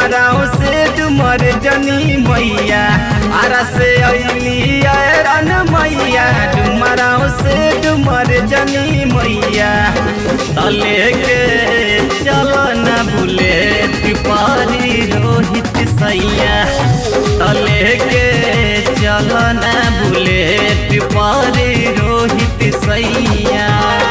डुमराव से डुमर जनी मैया आरा से अली रन मैया डुमराव से डुमर जनी मैया तले के चल न भूले तिपारी रोहित सैया तले के चल न भूले तिपारी रोहित सैया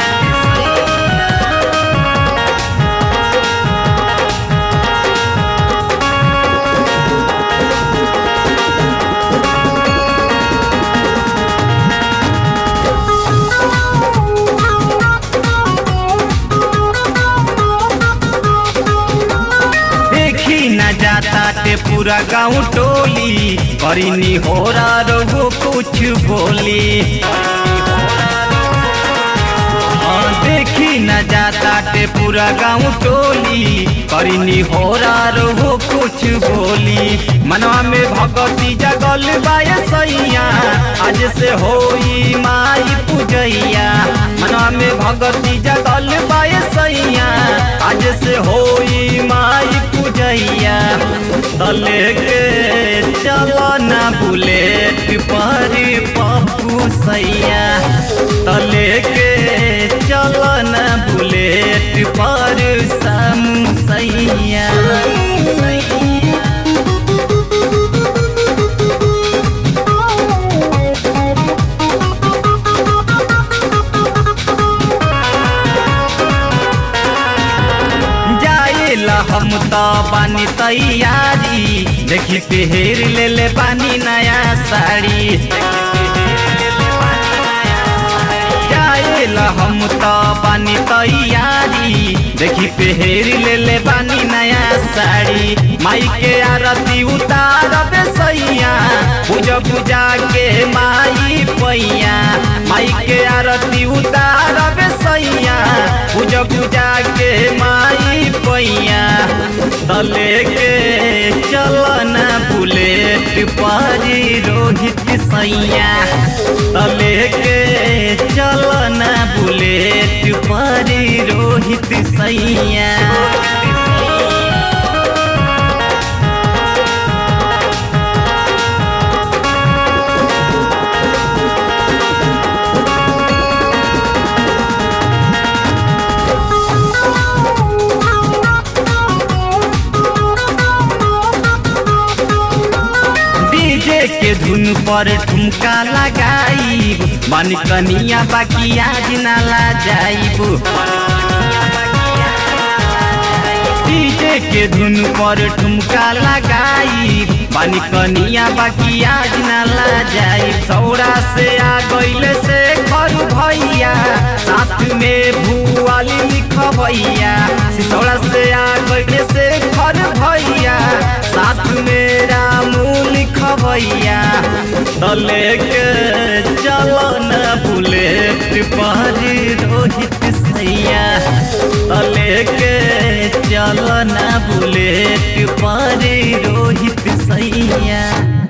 देखी न जाता ते पूरा गांव टोली करीनी हो रहो कुछ बोली हाँ, देखी न जाता ते पूरा गांव टोली करीनी हो रहो कुछ बोली मनवा में भगवती जगल बाय सैया आज से होई माई पूजैया मनवा में भगवती जगल बाय सैया आज से होई माई पूजैया तले के चल न भूले पिपरी पप्पू सैया तले के चल न भूले पिपर सामू सैया जाएला हम तो बानी तैयारी देखी पेहर ले ले बानी नया साड़ी जाएला हम तो बानी तैयारी देखी पेहर ले ले बानी नया साड़ी माई के आरती उतार दे सैया पूजा पूजा के माई पैया माई के आरती उतार दे सैया पूजा पूजा के माई पैया तले के चल न बुलेट पारी रोहित सैया तले के चल न बुलेट पारी रोहित सैया डीजे के धुन पर ठुमका लगाई मन कनिया बाकी आज नाला जाइब डीजे के धुन पर ठुमका लगाई बानी कनिया बाकी आज नाला जाई सौरा से आ गईले से घर भैया साथ में भुआली लिखबैया सिसौड़ा से आ गईले से घर भैया साथ में रामू लिखबैया तले के चल न बुलेट पारी रोहित सैया तले के चल न बुलेट पारी रोहित सैया